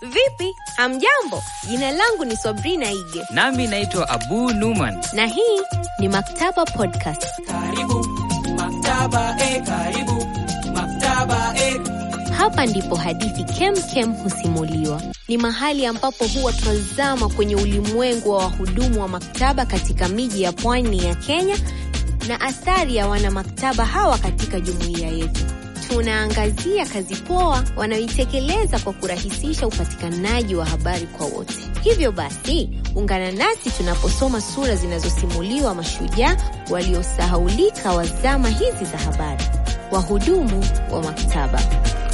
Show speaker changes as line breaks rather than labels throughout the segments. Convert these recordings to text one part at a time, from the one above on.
Vipi, hamjambo? Jina langu ni Sabrina Ige
Nami naitwa Abu Numan.
na hii ni Maktaba Podcast.
Karibu maktaba, eh, karibu maktaba, eh.
Hapa ndipo hadithi kem kem husimuliwa. Ni mahali ambapo huwa tunazama kwenye ulimwengu wa wahudumu wa maktaba katika miji ya pwani ya Kenya na athari ya wanamaktaba hawa katika jumuiya yetu. Tunaangazia kazi poa wanaoitekeleza kwa kurahisisha upatikanaji wa habari kwa wote. Hivyo basi, ungana nasi tunaposoma sura zinazosimuliwa mashujaa waliosahaulika wa zama hizi za habari, wahudumu wa maktaba.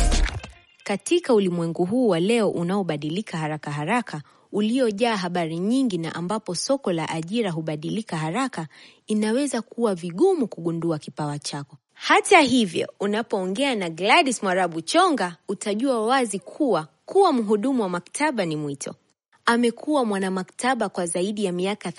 Katika ulimwengu huu wa leo unaobadilika haraka haraka, uliojaa habari nyingi na ambapo soko la ajira hubadilika haraka, inaweza kuwa vigumu kugundua kipawa chako. Hata hivyo, unapoongea na Gladys Mwarabu Chonga, utajua wazi kuwa kuwa mhudumu wa maktaba ni mwito. Amekuwa mwanamaktaba kwa zaidi ya miaka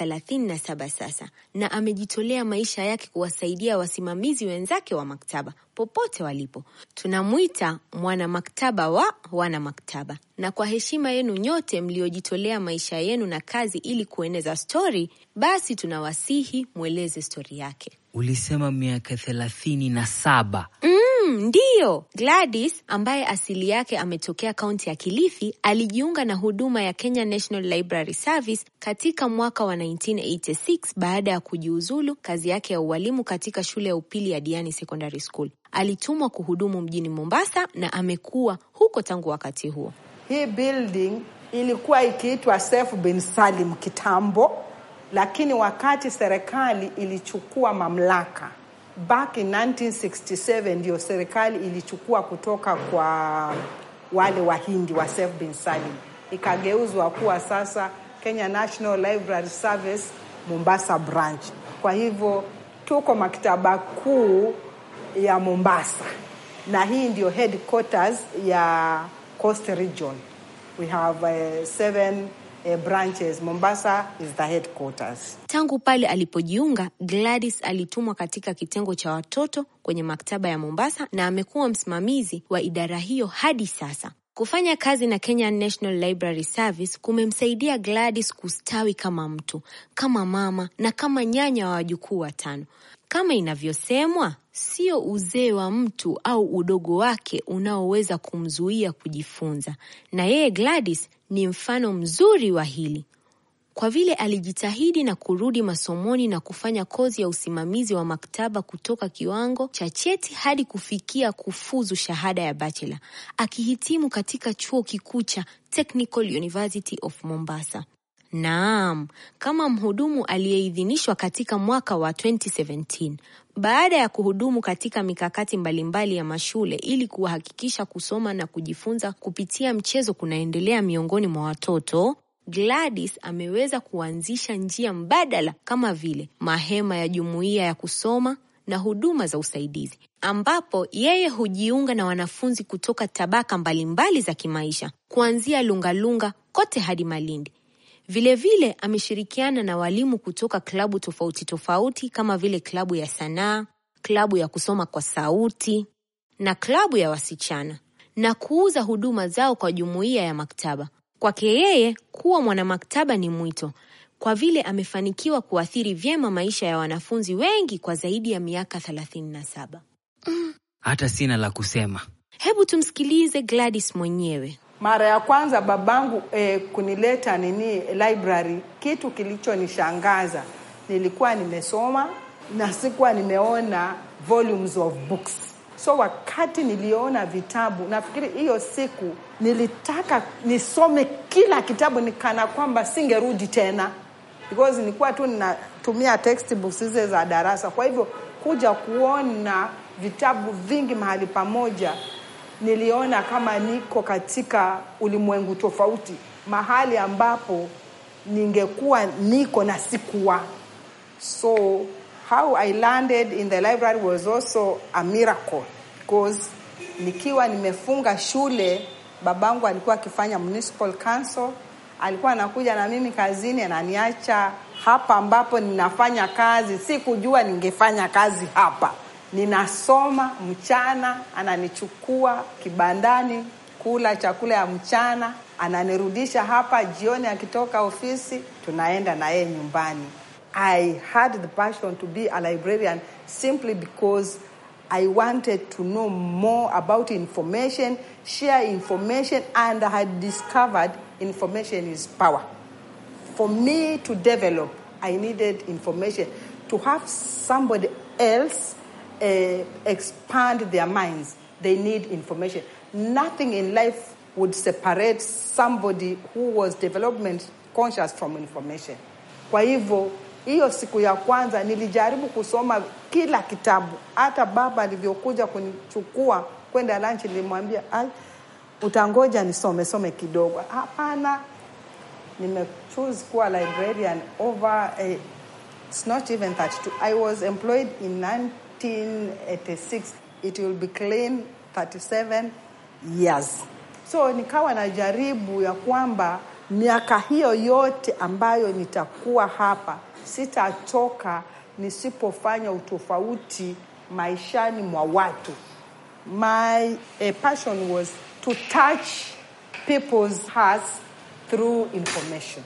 37 sasa na amejitolea maisha yake kuwasaidia wasimamizi wenzake wa maktaba popote walipo. Tunamwita mwanamaktaba wa wanamaktaba, na kwa heshima yenu nyote mliojitolea maisha yenu na kazi ili kueneza stori, basi tunawasihi mweleze stori yake.
Ulisema miaka thelathini na saba.
Mm, ndiyo. Gladys ambaye asili yake ametokea kaunti ya Kilifi alijiunga na huduma ya Kenya National Library Service katika mwaka wa 1986 baada ya kujiuzulu kazi yake ya ualimu katika shule ya upili ya Diani Secondary School. Alitumwa kuhudumu mjini Mombasa na amekuwa huko tangu wakati huo.
Hii building ilikuwa ikiitwa Seif bin Salim kitambo, lakini wakati serikali ilichukua mamlaka back in 1967 ndio serikali ilichukua kutoka kwa wale Wahindi wa Seif bin Salim, ikageuzwa kuwa sasa Kenya National Library Service Mombasa branch. Kwa hivyo tuko maktaba kuu ya Mombasa na hii ndio headquarters ya Coast Region. We have uh, seven uh, branches. Mombasa is the headquarters.
Tangu pale alipojiunga, Gladys alitumwa katika kitengo cha watoto kwenye maktaba ya Mombasa na amekuwa msimamizi wa idara hiyo hadi sasa. Kufanya kazi na Kenya National Library Service kumemsaidia Gladys kustawi kama mtu, kama mama na kama nyanya wa wajukuu watano. Kama inavyosemwa, sio uzee wa mtu au udogo wake unaoweza kumzuia kujifunza, na yeye Gladys ni mfano mzuri wa hili kwa vile alijitahidi na kurudi masomoni na kufanya kozi ya usimamizi wa maktaba kutoka kiwango cha cheti hadi kufikia kufuzu shahada ya bachelor, akihitimu katika chuo kikuu cha Technical University of Mombasa. Naam, kama mhudumu aliyeidhinishwa katika mwaka wa 2017 baada ya kuhudumu katika mikakati mbalimbali ya mashule ili kuhakikisha kusoma na kujifunza kupitia mchezo kunaendelea miongoni mwa watoto. Gladys ameweza kuanzisha njia mbadala kama vile mahema ya jumuiya ya kusoma na huduma za usaidizi, ambapo yeye hujiunga na wanafunzi kutoka tabaka mbalimbali za kimaisha kuanzia Lungalunga kote hadi Malindi. Vilevile vile, ameshirikiana na walimu kutoka klabu tofauti tofauti kama vile klabu ya sanaa, klabu ya kusoma kwa sauti na klabu ya wasichana na kuuza huduma zao kwa jumuiya ya maktaba. Kwake yeye kuwa mwanamaktaba ni mwito, kwa vile amefanikiwa kuathiri vyema maisha ya wanafunzi wengi kwa zaidi ya miaka 37.
Hata sina la kusema.
Hebu tumsikilize Gladys mwenyewe.
Mara ya kwanza babangu eh, kunileta nini library, kitu kilichonishangaza nilikuwa nimesoma na sikuwa nimeona volumes of books. So wakati niliona vitabu, nafikiri hiyo siku nilitaka nisome kila kitabu, nikana kwamba singerudi tena, because nilikuwa tu ninatumia textbooks hizo za darasa. Kwa hivyo kuja kuona vitabu vingi mahali pamoja niliona kama niko katika ulimwengu tofauti, mahali ambapo ningekuwa niko na sikuwa. So how I landed in the library was also a miracle because nikiwa nimefunga shule, babangu alikuwa akifanya municipal council, alikuwa anakuja na mimi kazini, ananiacha hapa ambapo ninafanya kazi. Sikujua ningefanya kazi hapa ninasoma mchana, ananichukua kibandani kula chakula ya mchana, ananirudisha hapa jioni, akitoka ofisi tunaenda na yeye nyumbani. I had the passion to be a librarian simply because I wanted to know more about information, share information, and I had discovered information is power. For me to develop, I needed information. To have somebody else uh, expand their minds, they need information. Nothing in life would separate somebody who was development conscious from information. Kwa hivyo hiyo siku ya kwanza nilijaribu kusoma kila kitabu. Hata baba alivyokuja kunichukua kwenda lunch, nilimwambia "Ai, utangoja nisome some kidogo. Hapana, nimechoose kuwa librarian over eh, it's not even 32 i was employed in 1986 it will be clean 37 years so nikawa najaribu ya kwamba miaka hiyo yote ambayo nitakuwa hapa sitachoka nisipofanya utofauti maishani mwa watu my uh, passion was to touch people's hearts through information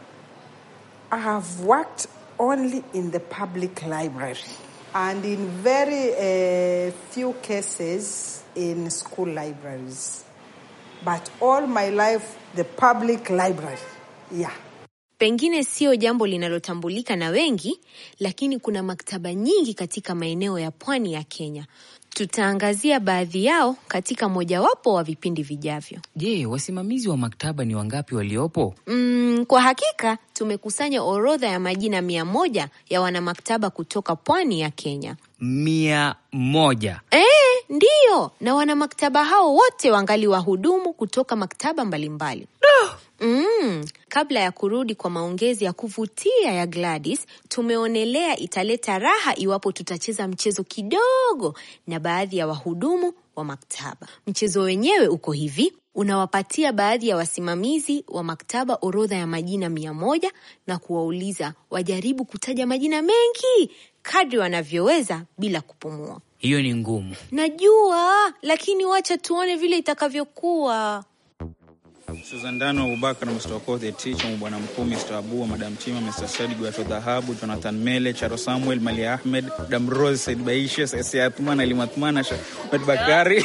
I have worked only in the public library and in very uh, few cases in school libraries. But all my life, the public library. Yeah.
Pengine sio jambo linalotambulika na wengi, lakini kuna maktaba nyingi katika maeneo ya pwani ya Kenya. Tutaangazia baadhi yao katika mojawapo wa vipindi vijavyo.
Je, wasimamizi wa maktaba ni wangapi waliopo?
Mm, kwa hakika tumekusanya orodha ya majina mia moja ya wanamaktaba kutoka pwani ya Kenya.
Mia moja.
E, ndiyo, na wanamaktaba hao wote wangali wahudumu kutoka maktaba mbalimbali. Mm, kabla ya kurudi kwa maongezi ya kuvutia ya Gladys, tumeonelea italeta raha iwapo tutacheza mchezo kidogo na baadhi ya wahudumu wa maktaba. Mchezo wenyewe uko hivi: unawapatia baadhi ya wasimamizi wa maktaba orodha ya majina mia moja na kuwauliza wajaribu kutaja majina mengi kadri wanavyoweza bila kupumua.
Hiyo ni ngumu.
Najua, lakini wacha tuone vile itakavyokuwa.
Susan Dano Abubakar, Mr. Okoth, the teacher, Bwana Mkuu, Mr. Abua, Madam Chima, Mr. Said Gwato Dhahabu, Jonathan Mele, Charo Samuel, Mali Ahmed, Madam Rose, Said Baisha, Sesi Athman, Ali Mathmana, Ahmed Bakari.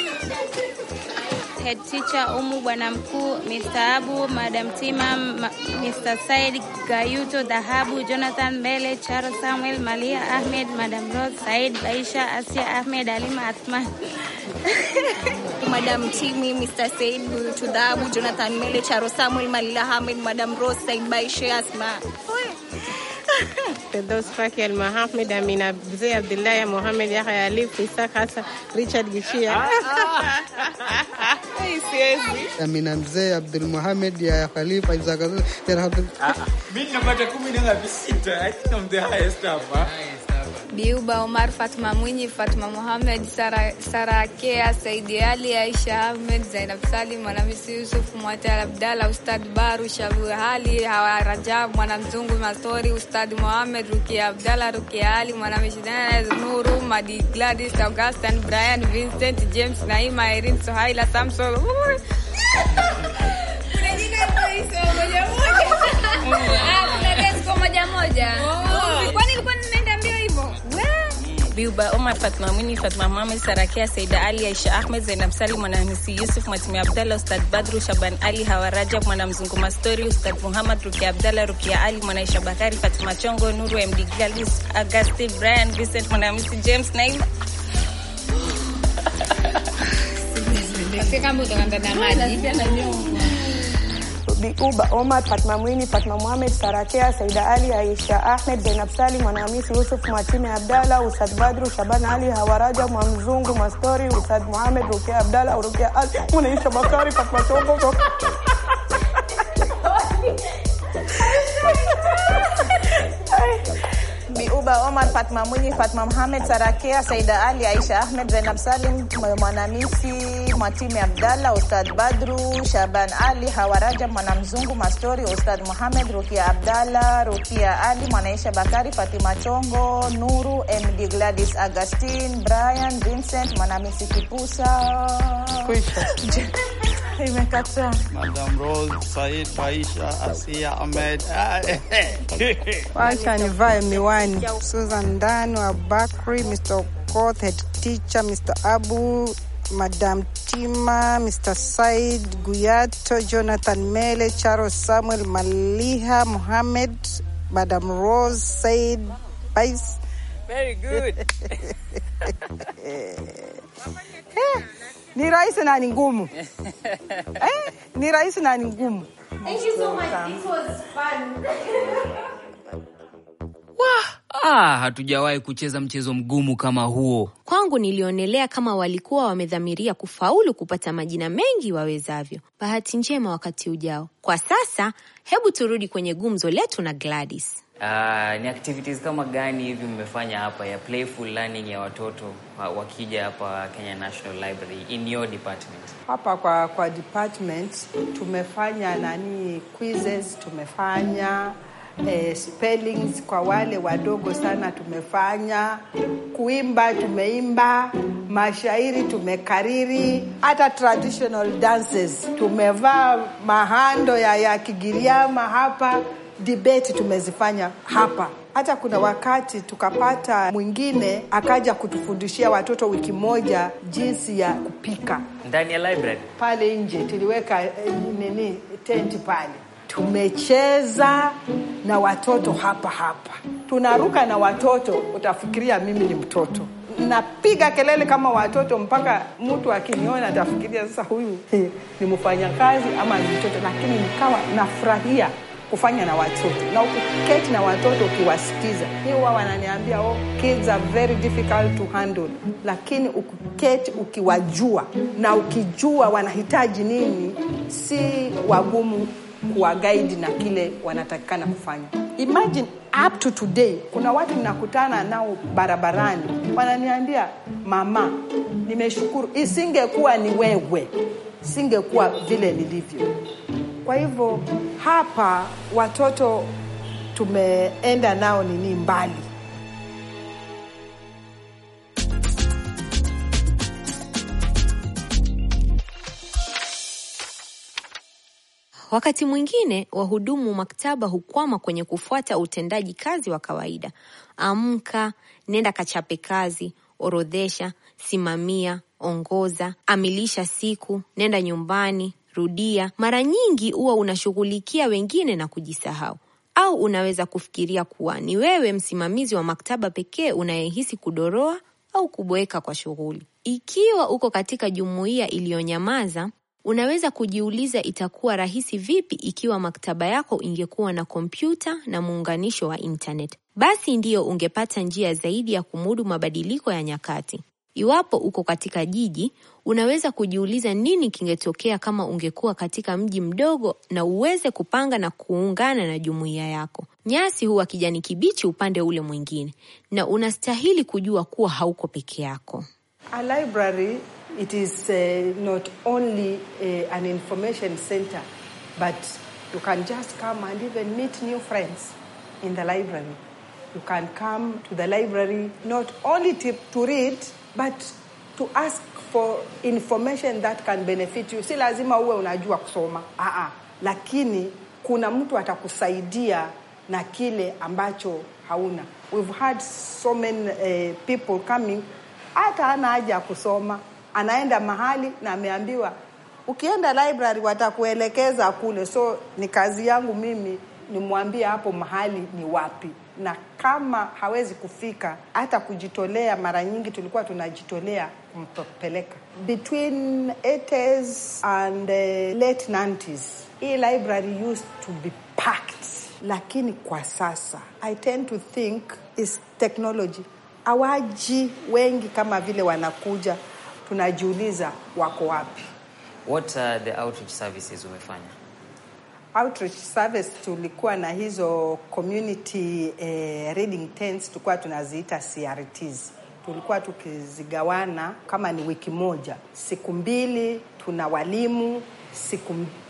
Head teacher Umu, bwana mkuu, Mr. Abu, Madam Tima, Ma- Mr. Said Gayuto Dhahabu, Jonathan Mbele, Charo Samuel, Malia Ahmed, Madam Rose, Said Baisha, Asia Ahmed, Alima Athman.
Madam Timi, Mr. Said Tudhabu, Jonathan Mele, Charo Samuel, Malila Ahmed, Madam Rose, Said Baishe, Asma.
Firdaus Faki Almahamid, Amina Mzee Abdullahi Mohamed Yahya Alif Isaac Hassan Richard Gishia. Siwezi.
Amina Mzee Abdul Mohamed ya Khalifa Isaac Abdul
Mimi napata kumi na ngapi? Sita. I think I'm the highest hapa.
Biuba Omar, Fatma Mwinyi, Fatma Mohamed, Sara, Sara Akea, Saidi Ali, Aisha Ahmed, Zainab Salim, Mwanamisi Yusuf, Mwatar Abdalla, Ustad Baru, Shabu Ali, Hawa Rajab, Mwanamzungu Mastori, Ustad Mohamed, Rukia Abdalla, Rukia Ali, Mwanamishi Dana, Nuru, Madi Gladys, Augustin, Brian, Vincent, James, Naima, Irene, Sohaila, Samson. Ui. Kuna jina hizo moja moja. Ah, kuna Desco moja moja. Kwani ilikuwa ninaenda mbio hivyo?
Biuba Omar, Fatma Mwini, Fatma Mohamed, Sarakia, Saida Ali, Aisha Ahmed, Zainab Salim, Mwanamisi Yusuf, Mwatimi Abdallah, Ustad Badru, Shaban Ali, Hawa Rajab, Mwanamzungu Mastori, Ustad Muhammad, Rukia Abdallah, Rukia Ali, Mwanaisha Bakari, Fatima Chongo, Nuru MD Gladys, Augusti, Brian, Vincent, Mwanamisi James, Naima.
Kama utakwenda na maji.
Biuba Omar, Fatma Mwini, Fatma Mohamed, Sarakea, Saida Ali, Aisha Ahmed, Zainab Salim, Mwanahamisi Yusuf, Mwatime Abdalla, Ustad Badru, Shaban Ali, Hawaraja, Mwamzungu, Mastori, Ustad Mohamed, Rukia Abdalla, Rukia Ali, Mwanaisha Bakari, Fatma Chongo.
Biuba Omar, Fatma Mwinyi, Fatma Mohamed, Sarakea, Saida Ali, Aisha Ahmed, Zainab Salim, Mwanamisi, Mwatime Abdalla, Ustad Badru, Shaban Ali, Hawaraja, Mwanamzungu, Mastori, Ustad Mohamed, Rukia Abdalla, Rukia Ali, Mwanaisha Bakari, Fatima Chongo, Nuru, MD Gladys Augustine, Brian, Vincent, Mwanamisi Kipusa. imekataa.
Madam Rose, Said, Aisha, Asia, Ahmed.
Wacha nivae miwani. Susan Ndano, Abakri, Mr. Okoth, head teacher, Mr. Abu, Madam Tima, Mr. Said Guyato, Jonathan Mele, Charles Samuel Maliha, Mohammed, Madam Rose, Said Bais.
Very good.
Ni rahisi na ni ngumu. Eh, ni rahisi na ni ngumu.
Thank you so much. This was fun.
Ah, hatujawahi kucheza mchezo mgumu kama huo.
Kwangu nilionelea kama walikuwa wamedhamiria kufaulu kupata majina mengi wawezavyo. Bahati njema wakati ujao. Kwa sasa, hebu turudi kwenye gumzo letu na Gladys.
Ah, ni activities kama gani hivi mmefanya hapa ya playful learning ya watoto wa- wakija hapa Kenya National Library in your department?
Hapa kwa, kwa department tumefanya nani quizzes, tumefanya eh, spellings kwa wale wadogo sana tumefanya, kuimba tumeimba, mashairi tumekariri, hata traditional dances tumevaa mahando ya, ya Kigiriama hapa, debate tumezifanya hapa hata kuna wakati tukapata mwingine akaja kutufundishia watoto wiki moja jinsi ya kupika
Ndani ya library?
pale nje tuliweka eh, nini tenti pale tumecheza na watoto hapa hapa tunaruka na watoto utafikiria mimi ni mtoto napiga kelele kama watoto mpaka mtu akiniona atafikiria sasa huyu ni mfanyakazi ama ni mtoto lakini nikawa nafurahia kufanya na watoto na ukiketi na watoto ukiwasikiza mi huwa wananiambia oh, kids are very difficult to handle lakini ukiketi ukiwajua na ukijua wanahitaji nini si wagumu kuwagaidi na kile wanatakikana kufanya imagine up to today kuna watu ninakutana nao barabarani wananiambia mama nimeshukuru isingekuwa ni wewe singekuwa vile nilivyo kwa hivyo hapa watoto tumeenda nao nini mbali
Wakati mwingine wahudumu maktaba hukwama kwenye kufuata utendaji kazi wa kawaida. Amka, nenda kachape kazi, orodhesha, simamia, ongoza, amilisha siku, nenda nyumbani, rudia. Mara nyingi huwa unashughulikia wengine na kujisahau, au unaweza kufikiria kuwa ni wewe msimamizi wa maktaba pekee unayehisi kudoroa au kuboeka kwa shughuli. Ikiwa uko katika jumuiya iliyonyamaza, unaweza kujiuliza itakuwa rahisi vipi ikiwa maktaba yako ingekuwa na kompyuta na muunganisho wa internet. Basi ndiyo ungepata njia zaidi ya kumudu mabadiliko ya nyakati. Iwapo uko katika jiji, unaweza kujiuliza nini kingetokea kama ungekuwa katika mji mdogo na uweze kupanga na kuungana na jumuiya yako. Nyasi huwa kijani kibichi upande ule mwingine, na unastahili kujua kuwa hauko peke yako.
A library, it is uh, not only uh, an information center, but you can just come and even meet new friends in the library. You can come to the library not only to, to read, but to ask for information that can benefit you. Si lazima uwe unajua kusoma. Aa, lakini kuna mtu atakusaidia na kile ambacho hauna. We've had so many uh, people coming hata hana haja ya kusoma, anaenda mahali na ameambiwa ukienda library watakuelekeza kule. So ni kazi yangu mimi nimwambie hapo mahali ni wapi, na kama hawezi kufika, hata kujitolea. Mara nyingi tulikuwa tunajitolea kumpeleka. Between 80s and uh, late 90s hii library used to be packed, lakini kwa sasa I tend to think is technology hawaji wengi kama vile wanakuja, tunajiuliza wako wapi.
What are the outreach services umefanya?
Outreach service tulikuwa na hizo community eh, reading tents, tulikuwa tunaziita CRTs. Tulikuwa tukizigawana kama ni wiki moja, siku mbili tuna walimu, siku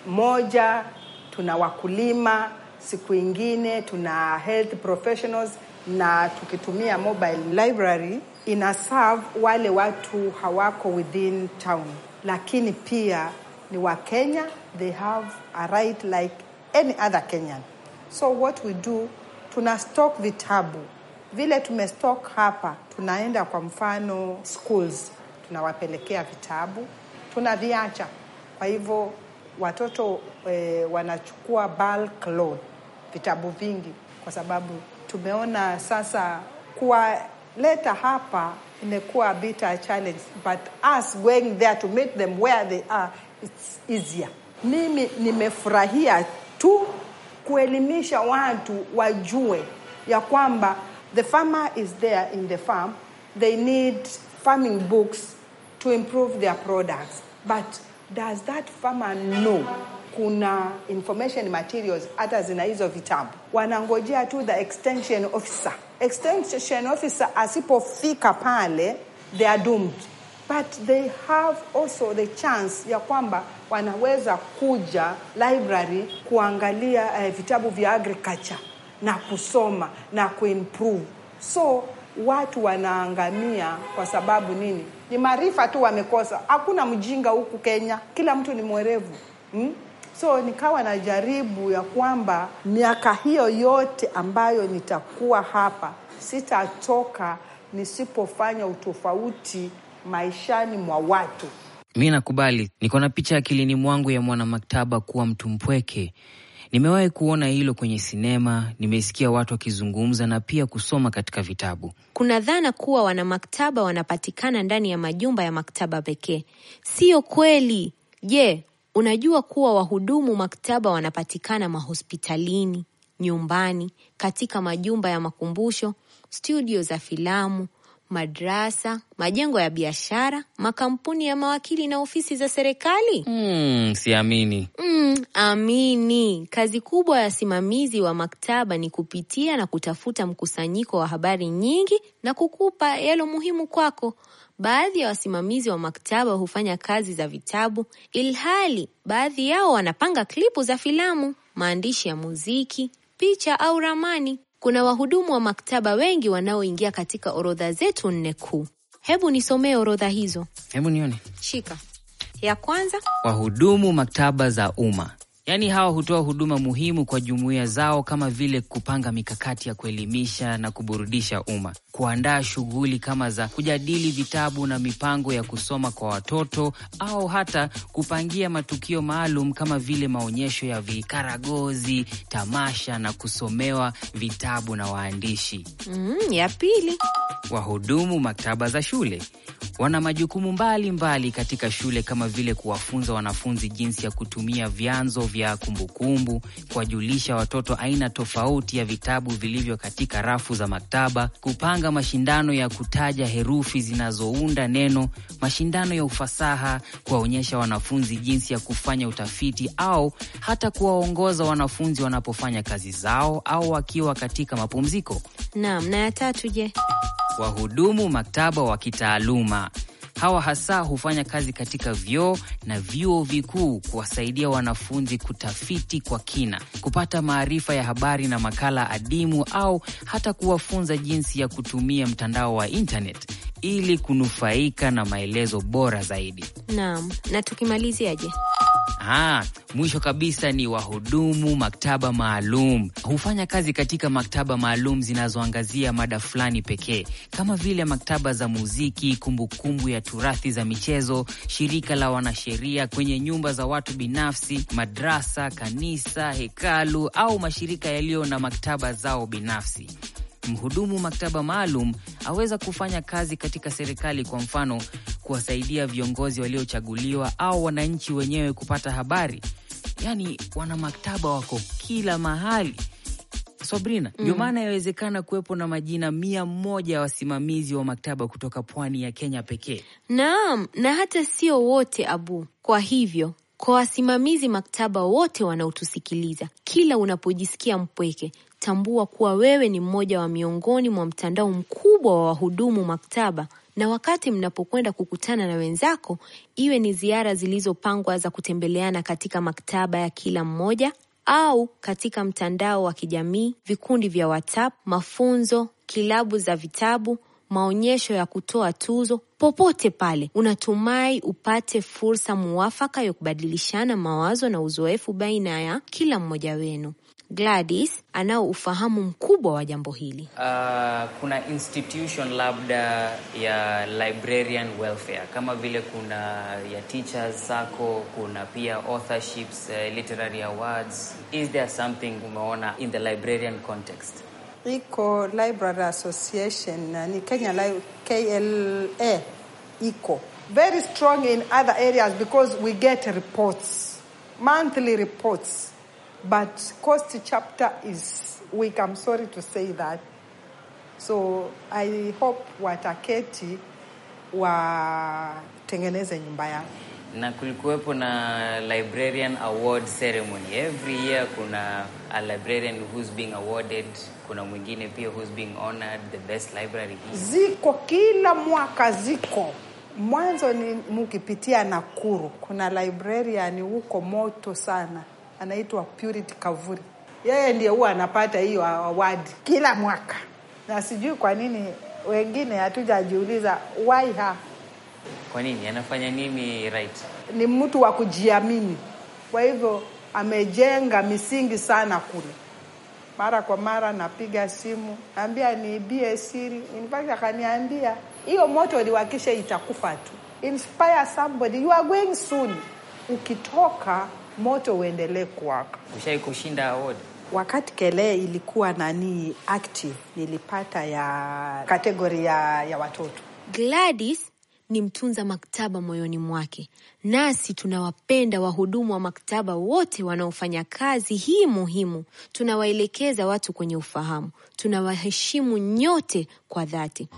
moja tuna wakulima, siku ingine tuna health professionals na tukitumia mobile library ina serve wale watu hawako within town, lakini pia ni wa Kenya, they have a right like any other Kenyan. So what we do, tuna stock vitabu vile tumestock hapa, tunaenda kwa mfano schools, tunawapelekea vitabu, tunaviacha. Kwa hivyo watoto eh, wanachukua bulk load vitabu vingi, kwa sababu tumeona sasa kuwaleta hapa imekuwa a bit a challenge, but us going there to meet them where they are it's easier. Mimi nimefurahia tu kuelimisha watu wajue ya kwamba the farmer is there in the farm, they need farming books to improve their products. But does that farmer know kuna information materials hata zina hizo vitabu? Wanangojea tu the extension officer. Extension officer asipofika pale, they are doomed. But they have also the chance ya kwamba wanaweza kuja library kuangalia uh, vitabu vya agriculture na kusoma na kuimprove. So watu wanaangamia kwa sababu nini? Ni maarifa tu wamekosa. Hakuna mjinga huku Kenya, kila mtu ni mwerevu hmm? So nikawa najaribu ya kwamba miaka hiyo yote ambayo nitakuwa hapa sitatoka nisipofanya utofauti maishani mwa watu.
Mi nakubali, niko na picha akilini mwangu ya mwanamaktaba kuwa mtu mpweke. Nimewahi kuona hilo kwenye sinema, nimesikia watu wakizungumza na pia kusoma katika vitabu.
Kuna dhana kuwa wanamaktaba wanapatikana ndani ya majumba ya maktaba pekee. Siyo kweli. Je, unajua kuwa wahudumu maktaba wanapatikana mahospitalini, nyumbani, katika majumba ya makumbusho, studio za filamu, madrasa, majengo ya biashara, makampuni ya mawakili na ofisi za serikali?
Hmm, siamini.
Mm, amini. Kazi kubwa ya wasimamizi wa maktaba ni kupitia na kutafuta mkusanyiko wa habari nyingi na kukupa yalo muhimu kwako. Baadhi ya wasimamizi wa maktaba hufanya kazi za vitabu, ilhali baadhi yao wanapanga klipu za filamu, maandishi ya muziki, picha au ramani. Kuna wahudumu wa maktaba wengi wanaoingia katika orodha zetu nne kuu. Hebu nisomee orodha hizo.
Hebu nione.
Shika. Ya kwanza,
Wahudumu maktaba za umma, yaani hawa hutoa huduma muhimu kwa jumuiya zao kama vile kupanga mikakati ya kuelimisha na kuburudisha umma, kuandaa shughuli kama za kujadili vitabu na mipango ya kusoma kwa watoto, au hata kupangia matukio maalum kama vile maonyesho ya vikaragozi, tamasha na kusomewa vitabu na waandishi.
mm, ya pili,
Wahudumu maktaba za shule wana majukumu mbalimbali mbali katika shule kama vile kuwafunza wanafunzi jinsi ya kutumia vyanzo vya kumbukumbu, kuwajulisha watoto aina tofauti ya vitabu vilivyo katika rafu za maktaba, kupanga mashindano ya kutaja herufi zinazounda neno, mashindano ya ufasaha, kuwaonyesha wanafunzi jinsi ya kufanya utafiti au hata kuwaongoza wanafunzi wanapofanya kazi zao au wakiwa katika mapumziko.
naam. Na ya tatu, je?
Wahudumu maktaba wa kitaaluma hawa hasa hufanya kazi katika vyuo na vyuo vikuu kuwasaidia wanafunzi kutafiti kwa kina, kupata maarifa ya habari na makala adimu, au hata kuwafunza jinsi ya kutumia mtandao wa internet ili kunufaika na maelezo bora zaidi.
Naam. Na tukimaliziaje?
Ah, mwisho kabisa ni wahudumu maktaba maalum. Hufanya kazi katika maktaba maalum zinazoangazia mada fulani pekee, kama vile maktaba za muziki, kumbukumbu ya turathi za michezo, shirika la wanasheria, kwenye nyumba za watu binafsi, madrasa, kanisa, hekalu au mashirika yaliyo na maktaba zao binafsi. Mhudumu maktaba maalum aweza kufanya kazi katika serikali, kwa mfano kuwasaidia viongozi waliochaguliwa au wananchi wenyewe kupata habari. Yaani wana maktaba wako kila mahali. Sabrina, ndio
Mm.
maana yawezekana kuwepo na majina mia moja ya wasimamizi wa maktaba kutoka pwani ya Kenya pekee.
Naam, na hata sio wote Abu. Kwa hivyo, kwa wasimamizi maktaba wote wanaotusikiliza, kila unapojisikia mpweke, tambua kuwa wewe ni mmoja wa miongoni mwa mtandao mkubwa wa wahudumu maktaba. Na wakati mnapokwenda kukutana na wenzako, iwe ni ziara zilizopangwa za kutembeleana katika maktaba ya kila mmoja au katika mtandao wa kijamii, vikundi vya WhatsApp, mafunzo, kilabu za vitabu, maonyesho ya kutoa tuzo, popote pale, unatumai upate fursa muafaka ya kubadilishana mawazo na uzoefu baina ya kila mmoja wenu. Gladys anao ufahamu mkubwa wa jambo hili.
Uh, kuna institution labda ya librarian welfare kama vile kuna ya teachers sako, kuna pia authorships, uh, literary awards. Is there something umeona in the librarian context?
iko library association na ni kenya Li- kla iko very strong in other areas because we get reports monthly reports but coast chapter is weak i'm sorry to say that so i hope wataketi watengeneze nyumba yao
na kulikuwepo na librarian award ceremony every year kuna a librarian who's being awarded kuna mwingine pia who's being honored the best library
ziko kila mwaka ziko mwanzo ni mukipitia nakuru kuna librarian huko moto sana anaitwa purity kavuri yeye ndiye huwa anapata hiyo awadi kila mwaka na sijui kwa nini wengine hatujajiuliza why her
kwa nini anafanya nini right
ni mtu wa kujiamini kwa hivyo amejenga misingi sana kule mara kwa mara napiga simu naambia niibie siri in fact akaniambia hiyo moto liwakishe itakufa tu inspire somebody you are going soon ukitoka moto uendelee kuwaka
ushai kushinda award
wakati kelee ilikuwa nani active nilipata ya kategori ya, ya watoto
Gladys ni mtunza maktaba moyoni mwake, nasi tunawapenda wahudumu wa maktaba wote wanaofanya kazi hii muhimu. Tunawaelekeza watu kwenye ufahamu, tunawaheshimu nyote kwa dhati.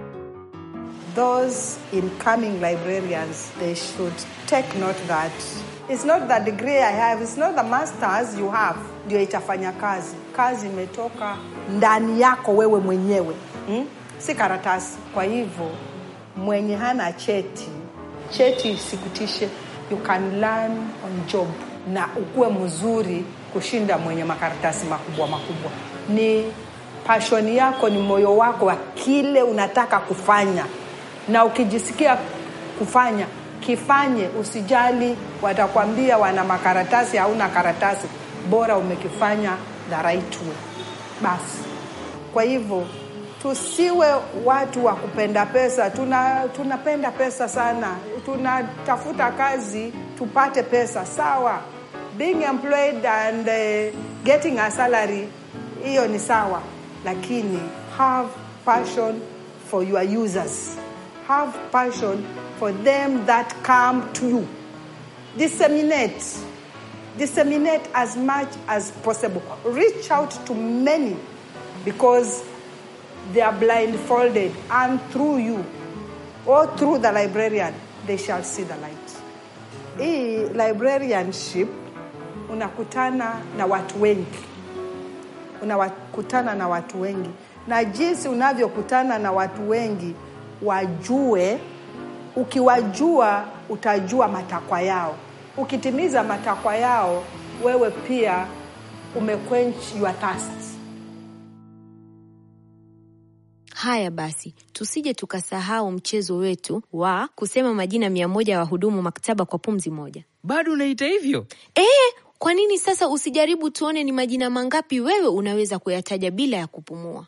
those incoming librarians they should take note that it's not the degree I have, it's not the masters you have ndio itafanya kazi. Kazi imetoka ndani yako wewe mwenyewe hmm? si karatasi. Kwa hivyo mwenye hana cheti, cheti isikutishe, you can learn on job na ukuwe mzuri kushinda mwenye makaratasi makubwa makubwa. Ni passion yako, ni moyo wako wa kile unataka kufanya na ukijisikia kufanya kifanye, usijali watakwambia wana makaratasi, hauna karatasi, bora umekifanya the right way. Basi kwa hivyo tusiwe watu wa kupenda pesa. Tuna tunapenda pesa sana, tunatafuta kazi tupate pesa, sawa. Being employed and uh, getting a salary, hiyo ni sawa, lakini have passion for your users have passion for them that come to you. Disseminate. Disseminate as much as possible. Reach out to many because they are blindfolded, and through you or through the librarian, they shall see the light. Hii librarianship unakutana na watu wengi, unakutana na watu wengi, na jinsi unavyokutana na watu wengi wajue. Ukiwajua utajua matakwa yao. Ukitimiza matakwa yao, wewe pia umequench your thirst.
Haya basi, tusije tukasahau mchezo wetu wa kusema majina mia moja ya wahudumu maktaba kwa pumzi moja.
bado unaita hivyo
Eh, kwa nini sasa usijaribu tuone ni majina mangapi wewe unaweza kuyataja bila ya kupumua?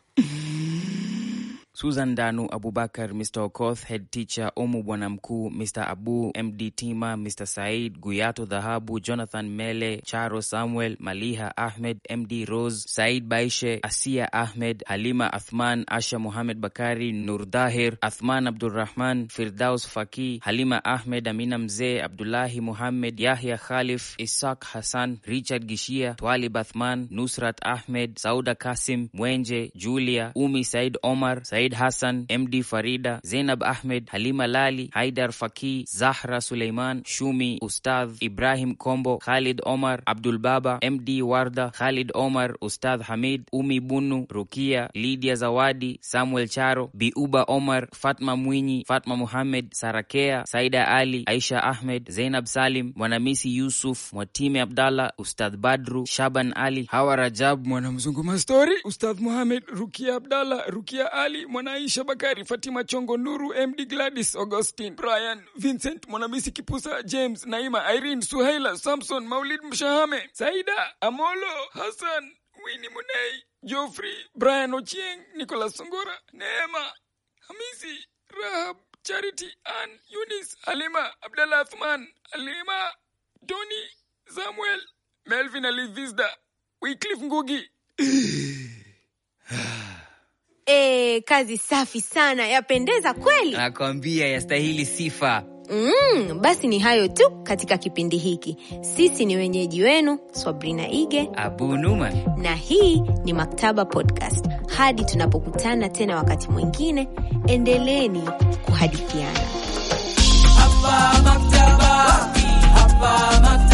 Susan Danu Abubakar, Mr Okoth, head teacher Omu Bwana Mkuu, Mr Abu MD Tima, Mr Said Guyato Dhahabu, Jonathan Mele, Charo Samuel, Maliha Ahmed, MD Rose, Said Baishe, Asia Ahmed, Halima Athman, Asha Muhamed Bakari, Nur Dahir, Athman Abdurrahman, Firdaus Faki, Halima Ahmed, Amina Mzee, Abdullahi Muhammed, Yahya Khalif, Ishaq Hassan, Richard Gishia, Twalib Athman, Nusrat Ahmed, Sauda Kasim, Mwenje, Julia, Umi Said Omar, Said Hassan, MD Farida, Zainab Ahmed, Halima Lali, Haidar Faki, Zahra Suleiman, Shumi, Ustadh Ibrahim Kombo, Khalid Omar, Abdul Baba, MD Warda, Khalid Omar, Ustadh Hamid, Umi Bunu, Rukia, Lydia Zawadi, Samuel Charo, Biuba Omar, Fatma Mwinyi, Fatma Muhammad, Sarakea, Saida Ali, Aisha Ahmed, Zainab Salim, Mwanamisi Yusuf, Mwatime Abdallah, Ustadh Badru, Shaban Ali, Hawa Rajab, Mwanamzungu Mastori, Ustadh Muhammad, Rukia Abdallah, Rukia Ali,
Mwanaisha Bakari, Fatima Chongo, Nuru MD, Gladys Augustine, Brian Vincent, Mwanamisi Kipusa, James Naima, Irene Suhaila, Samson Maulid, Mshahame, Saida Amolo, Hassan Wini Munei, Geoffrey, Brian Ochieng, Nicholas Songora, Neema Hamisi, Rahab, Charity, Ann, Eunice, Halima, Abdallah Athman, Halima, Tony, Samuel, Melvin Alivisda, Wycliffe Ngugi.
E, kazi safi sana, yapendeza kweli.
Nakwambia yastahili sifa.
Mm, basi ni hayo tu katika kipindi hiki. Sisi ni wenyeji wenu Swabrina Ige
Abu Numan.
na hii ni Maktaba Podcast. Hadi tunapokutana tena wakati mwingine, endeleeni kuhadithiana.
Hapa maktaba, hapa maktaba.